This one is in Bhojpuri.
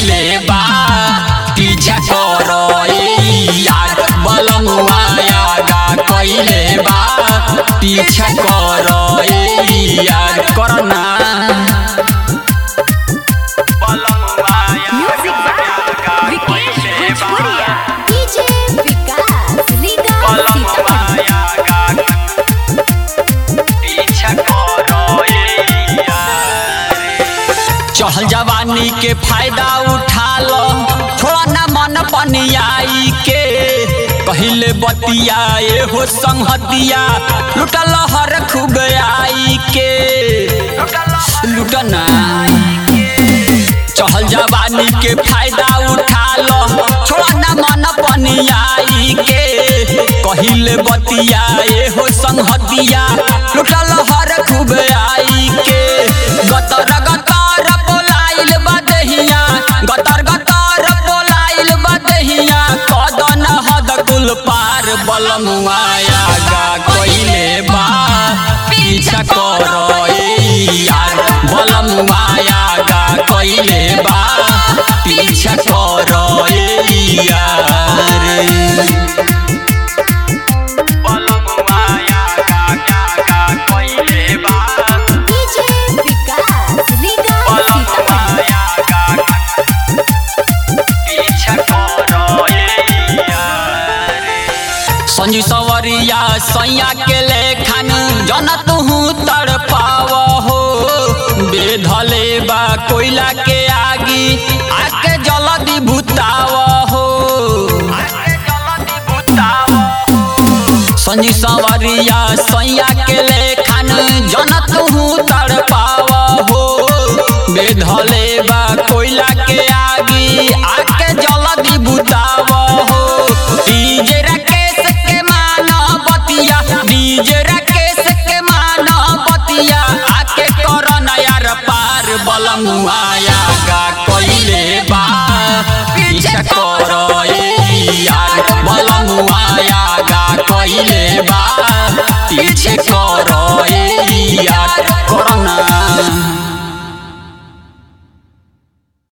कइले बा पीछा करो यार बलमुआ यादा कइले बा पीछा करो यार करना म्यूजिक बाय विकेश भोजपुरिया डीजे विकास लीगा सीतामढ़ी चढ़ल जवानी के फायदा उठा लो थोड़ा ना मन पनियाई के पहले बतिया ए हो संहतिया लुटल हर खूब आई के लुटना चहल जवानी के फायदा उठा लो छोड़ा ना मन पनियाई के कहिले बतिया ए हो संहतिया लुटल हर खूब आई के गतर गतर बोलाइल बदहिया गतर गतर बोलाइल बदहिया कदन हद कुल पार बलमुआ आगा कइले बा पीछा करो यार बलमुआ आगा कइले बा पीछा करो यार डीजे विकास लीगा सीतामढ़ी संजू सवरिया सैया के लेखन जन तुहू तर पाव हो बेधले बा कोयला के आगी आके जल्दी भुताव हो संजू सवरिया सैया के लेखन जन तुहू तर पाव हो बेधले